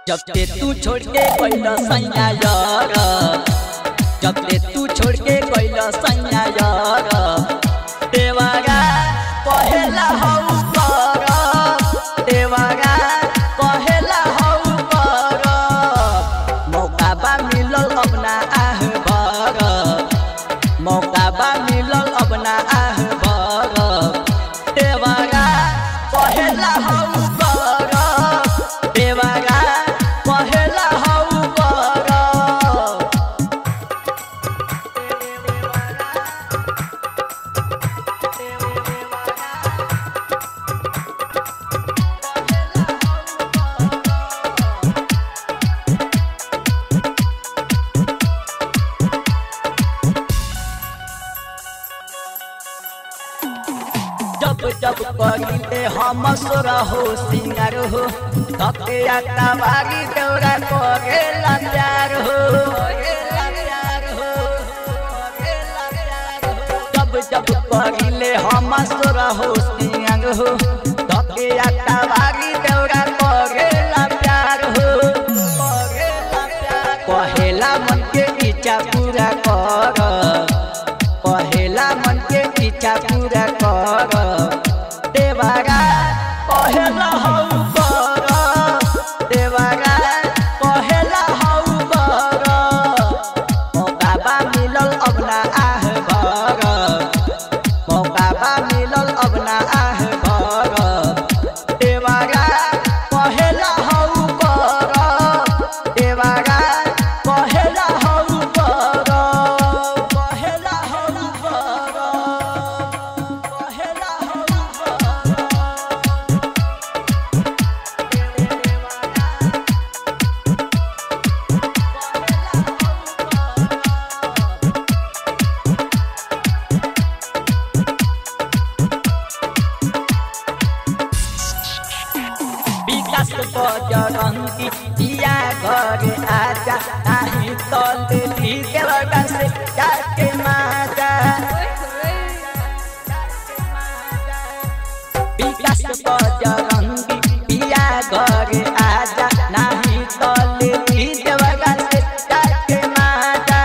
जब से तू छोड़ के गइल सैया यार जब से तू छोड़ के गइल सैया यार देवागा पहला हौ कर देवागा पहला हौ कर मौका बा मिलल अपना आह भर मौका बा मिलल अपना आह भर देवागा पहला हौ कर देवागा पहला हौ कर जब जब पगिले हम सोरा हो सिंगार हो धके आता बागी दौरा करे प्यार हो जब जब पगिले हम सोरा हो सिंगार हो धके आता बागी दौरा करे प्यार हो कहेला मन के इच्छा पूरा कर कहेला मन के इच्छा पूरा कर देवागा कहेला हौ कर देवागा कहेला हौ कर मौका बा मिलल अपना आह भर मौका बा मिलल अपना आह भर देवागा कहेला हौ कर देवागा कहेला हौ कर कहेला हौ कर कहेला हौ विकास बजरंगी दिया घर आजा नाही तले देवगा से जाके माजा विकास बजरंगी दिया घर आजा नाही तले देवगा से जाके माजा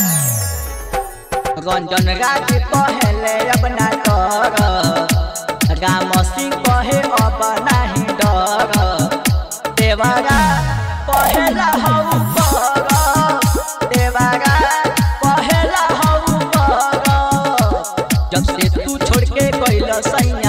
रंजन राज पहले अपना कर राम सिंह कहे अब नाही डर देवारा पहला हौ कर देवारा पहला हौ कर जब से तू छोड़ के गइल सैया